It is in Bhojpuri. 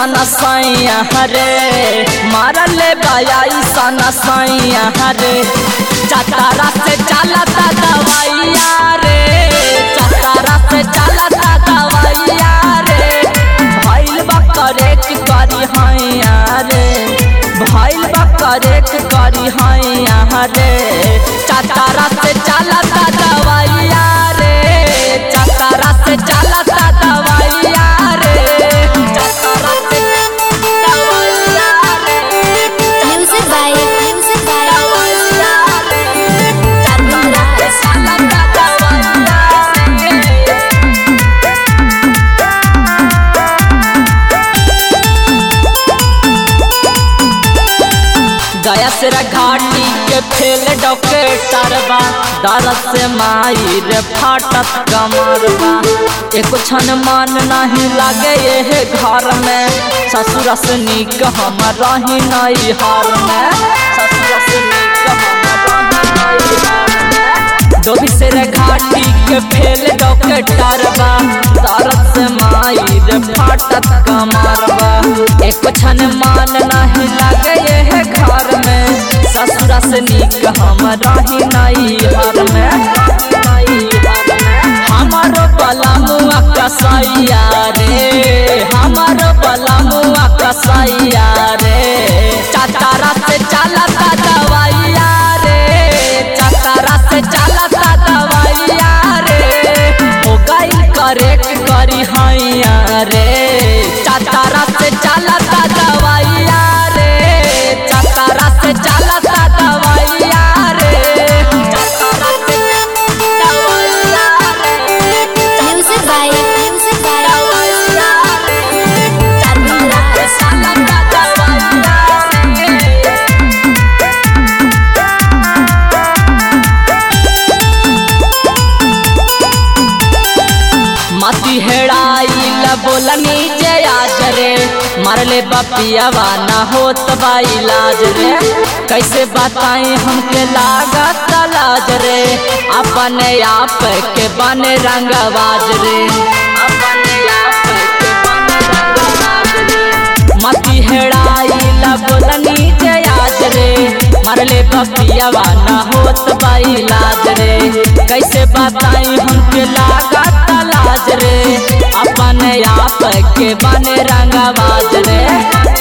सन सैया हरे मारले बाई सन सैया हरे चतारा से चलता दवाइया रे चतारा से चलता दवाइया रे भइल बा करेक करी हैया रे भइल बा करेक करी हैया रे चतारा से चलता दवाइया रे चतारा से चलता दवाइया रे चतारा से दवाइया रे Music by Music by दवाइया रे चतारा से चलता दवाइया रे गया सिरा घाटी के फेल डॉक्टर बा दर्द से माई रे फाटत कमरबा एको क्षण मन नहीं लागे ये घर में ससुर से नीक हम रही नहीं हार में ससुर से नीक हम रही नहीं हार में डोभी से रे घाटी के फेल डॉक्टर बा दर्द से माई रे फाटत कमरबा एको क्षण मन नहीं लागे ये घर में ससुरा से नीक हम रही नहीं हर में हमारो बला मुआ कसैया रे हमारो बला मुआ कसैया रे चतारा से चलता दवाइया रे चतारा से चलता दवाइया रे हो गई करेक करी हैया रे चतारा से चलता दवाइया रे चतारा से चलता दवाइया रे चतारा से दवाइया रे Music by Music by दवाइया रे चतारा से चलता दवाइया रे मती हेड़ाई बोलनी जे आज रे मरले बपियावा ना होत बा इलाज रे कैसे बताई हमके लागत लाज रे अपने आप के बने रंगबाज रे अपने आप के बने रंगबाज रे मती हेड़ाई बोलनी जे आज रे मरले बपियावा ना होत बा इलाज रे कैसे बताई हमके लागत लाज रे अपने आप के बने रंगबाज रे